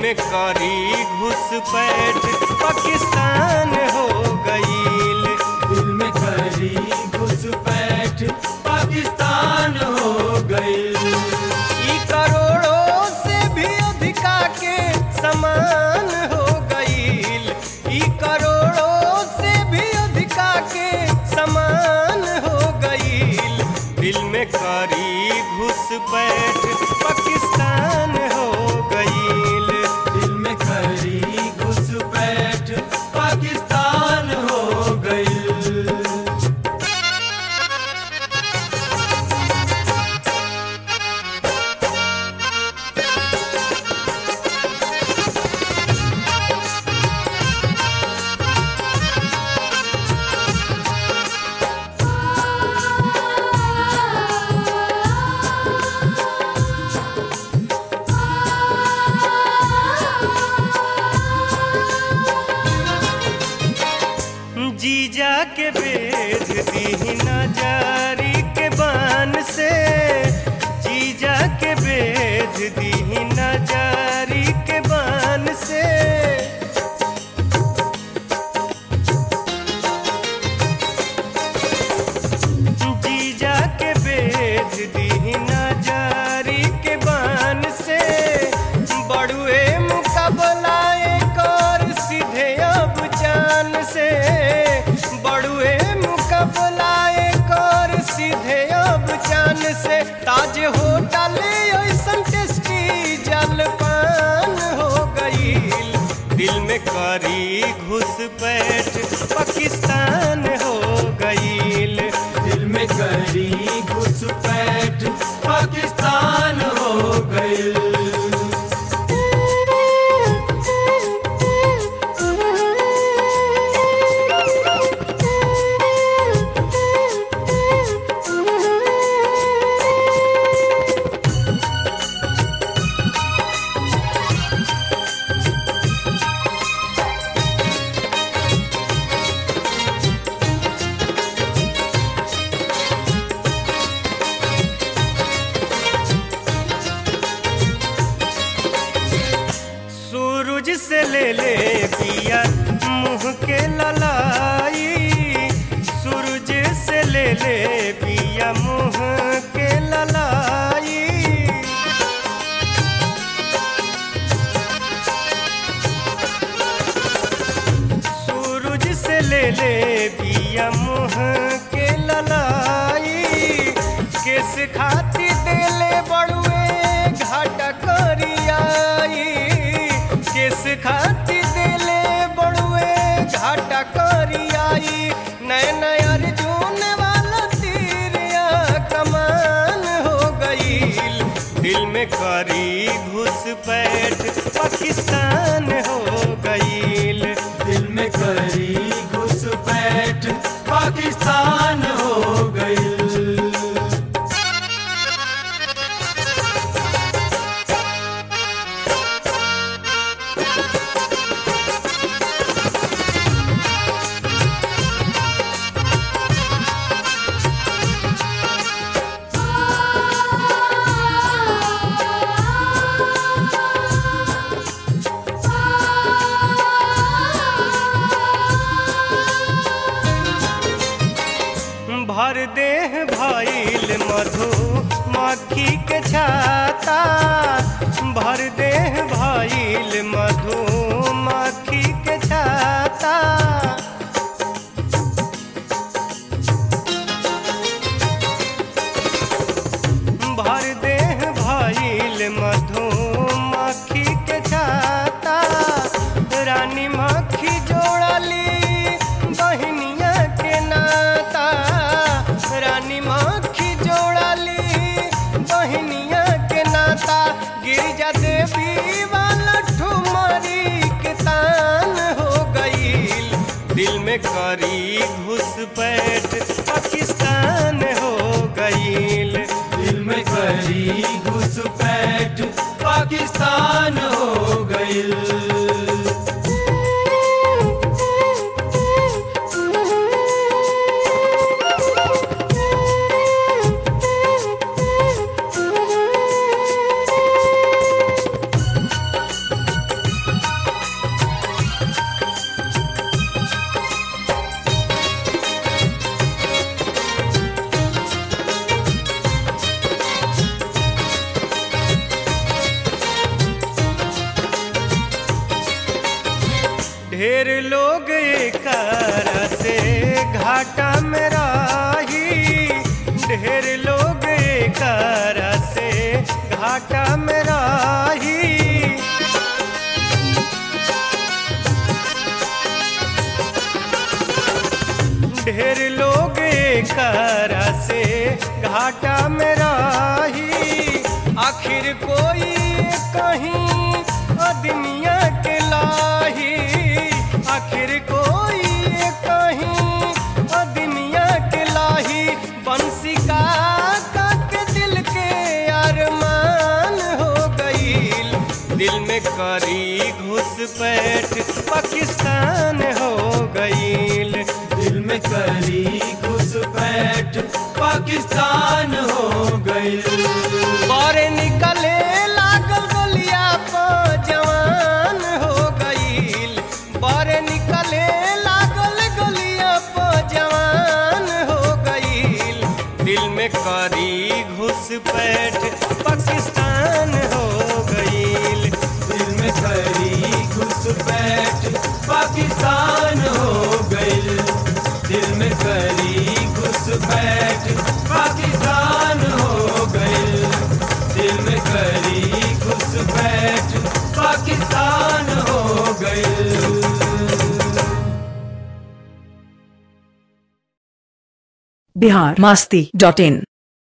में करी घुसपैठ पाकिस्तान हो गईल दिल में करी घुसपैठ पाकिस्तान हो गई ई करोड़ों से भी अधिका के समान हो गईल ई करोड़ों से भी अधिका के समान हो गईल दिल में करी घुसपैठ पाकिस्तान हो गईल दिल में करी घुसपैठ पाकिस्तान हो गई जीजा के बेच दी नजारी के बान से जीजा के बेच दी नजारी के बान से जीजा के बेच दी नजारी के बान से बड़ुए मुकाबला कर सीधे अब जान से बड़ुए मुकाबला कर सीधे अब जान से ताज होटल ऐसन टेस्टी जलपान हो गईल दिल में करी घुसपैठ पाकिस्तान हो गईल दिल में करी घुसपैठ पाकिस्तान हो गई सूरज से ले ले पिया मुंह के ललाई सूरज से ले ले पिया मुंह के ललाई सूरज से ले ले पिया मुंह के ललाई किस खाती देले बड़ुए घाटा करियाई किस खाती देले बड़ुए घाटा करियाई नए नए अर्जुन वाला तीरिया कमान हो गईल दिल में करी घुसपैठ पाकिस्तान हो गईल दिल में करी घुसपैठ पाकिस्तान हो गई भर देह भइल मधु मक्खी के छाता भर देह भइल मधु मक्खी के छाता भर देह भइल मधु मक्खी के छाता रानी मक्खी जोड़ली बहनिया के नाता रानी मक्खी जोड़ली बहनिया के नाता गिरिजा देवी वाला ठुमरी के तान हो गईल दिल में करी घुसपैठ पाकिस्तान हो गईल दिल में करी घुसपैठ पाकिस्तान हो गई ढेर लोग एकरा से घाटा में राही ढेर लोग एकरा से घाटा में राही ढेर लोग करा से घाटा में राही आखिर कोई कहीं दुनिया के लाही आखिर कोई कहीं दुनिया के लाही बंसी का के दिल के अरमान हो गईल दिल में करी घुसपैठ पाकिस्तान हो गईल दिल में करी घुसपैठ पाकिस्तान हो गई बारे निकले लागल गलिया पर जवान हो गईल बारे निकले लागल गलिया पर जवान हो गईल दिल में करी घुसपैठ पाकिस्तान हो गईल दिल में करी घुसपैठ पाकिस्तान हो गई दिल में करी घुसपैठ पाकिस्तान हो गई दिल में करी घुसपैठ पाकिस्तान हो गई बिहार मस्ती डॉट इन